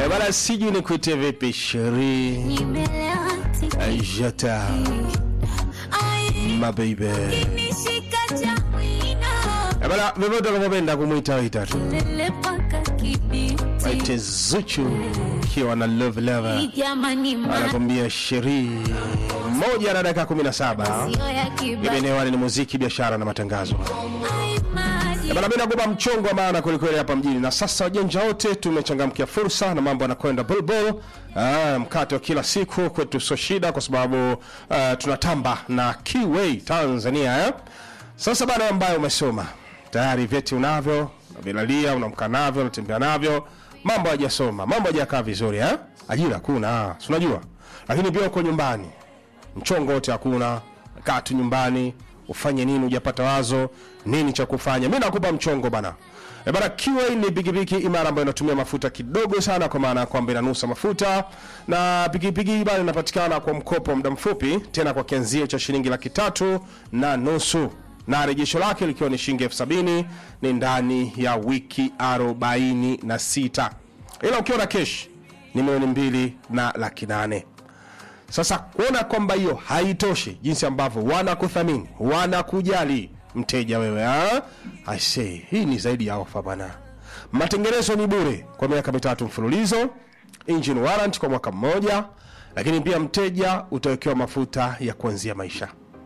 Eh, bana sijui ni kuite vipi sheri Nimelewa tiki. jata Ai, mababy kinishika cha wino. Eh, bana vyovyote unavyopenda kumwita waita tu Lele paka kibiti. waite Zuchu kiwa na love lover Jamani, anakwambia sheri moja na dakika 17 masio ya kibati. imenewani ni muziki biashara na matangazo Ai, maji. bana mi nakupa mchongo wa maana kwelikweli hapa mjini na sasa wajanja wote tumechangamkia fursa na mambo yanakwenda bulbul Ah, mkate wa kila siku kwetu sio shida kwa sababu ah, tunatamba na Kiway Tanzania eh? Sasa bana ambayo umesoma tayari vyeti unavyo unavilalia unamka navyo unatembea navyo mambo hajasoma mambo hajakaa vizuri eh? ajira hakuna si unajua lakini pia uko nyumbani mchongo wote hakuna kaa tu nyumbani ufanye nini hujapata wazo nini cha kufanya mi nakupa mchongo bana E bana Kiway ni pikipiki imara ambayo inatumia mafuta kidogo sana kwa maana ya kwamba inanusa mafuta na pikipiki hii bana inapatikana kwa mkopo wa muda mfupi tena kwa kianzio cha shilingi laki tatu na nusu na rejesho lake likiwa ni shilingi elfu sabini ni ndani ya wiki arobaini na sita ila ukiwa na kesh ni milioni mbili na laki nane sasa kuona kwamba hiyo haitoshi jinsi ambavyo wanakuthamini wanakujali mteja wewe ha? I say, hii ni zaidi ya ofa bana matengenezo ni bure kwa miaka mitatu mfululizo engine warrant kwa mwaka mmoja lakini pia mteja utawekewa mafuta ya kuanzia maisha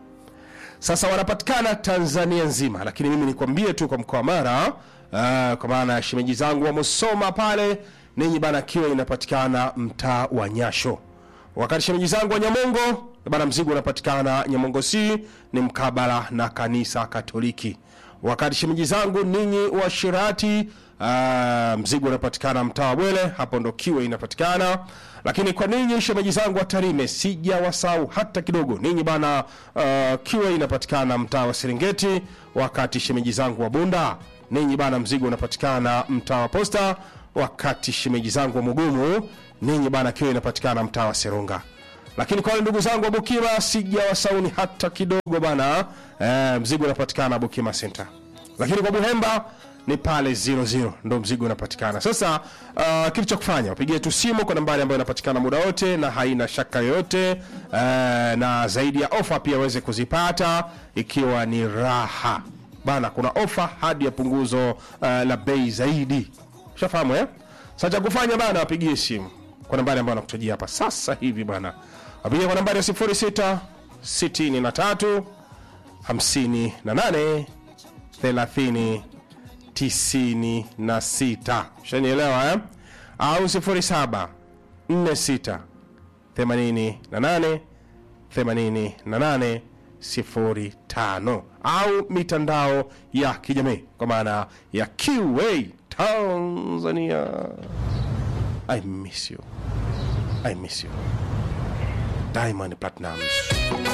sasa wanapatikana tanzania nzima lakini mimi nikwambie tu kwa mkoa wa mara uh, kwa maana ya shemeji zangu wa musoma pale ninyi bana kiwa inapatikana mtaa wa nyasho wakati shemeji zangu wa nyamongo bana mzigo unapatikana nyamongo c ni mkabala na kanisa katoliki wakati shemeji zangu ninyi wa shirati uh, mzigo unapatikana mtaa wa bwele hapo ndo kiwe inapatikana lakini kwa ninyi shemeji zangu wa tarime sija wasau hata kidogo ninyi bana uh, kiwe inapatikana mtaa wa serengeti wakati shemeji zangu wa bunda ninyi bana mzigo unapatikana mtaa wa posta wakati shemeji zangu wa mugumu ninyi bana kiwe inapatikana mtaa wa serunga lakini kwa wale ndugu zangu wa bukima sija wasauni hata kidogo bana eh, mzigo unapatikana bukima center lakini kwa buhemba ni pale 00 ndo mzigo unapatikana sasa uh, kitu cha kufanya wapigie tu simu kwa nambari ambayo inapatikana muda wote na haina shaka yoyote uh, na zaidi ya ofa pia aweze kuzipata ikiwa ni raha bana kuna ofa hadi ya punguzo uh, la bei zaidi ushafahamu eh? sasa cha kufanya bana wapigie simu kwa nambari ambayo nakutajia hapa sasa hivi bana wapigie kwa nambari ya 06 63 58 30 96 shanielewa eh? au 07 46 88 88 05 au mitandao ya kijamii kwa maana ya QA Tanzania. I miss you. I miss you. Diamond Platnumz.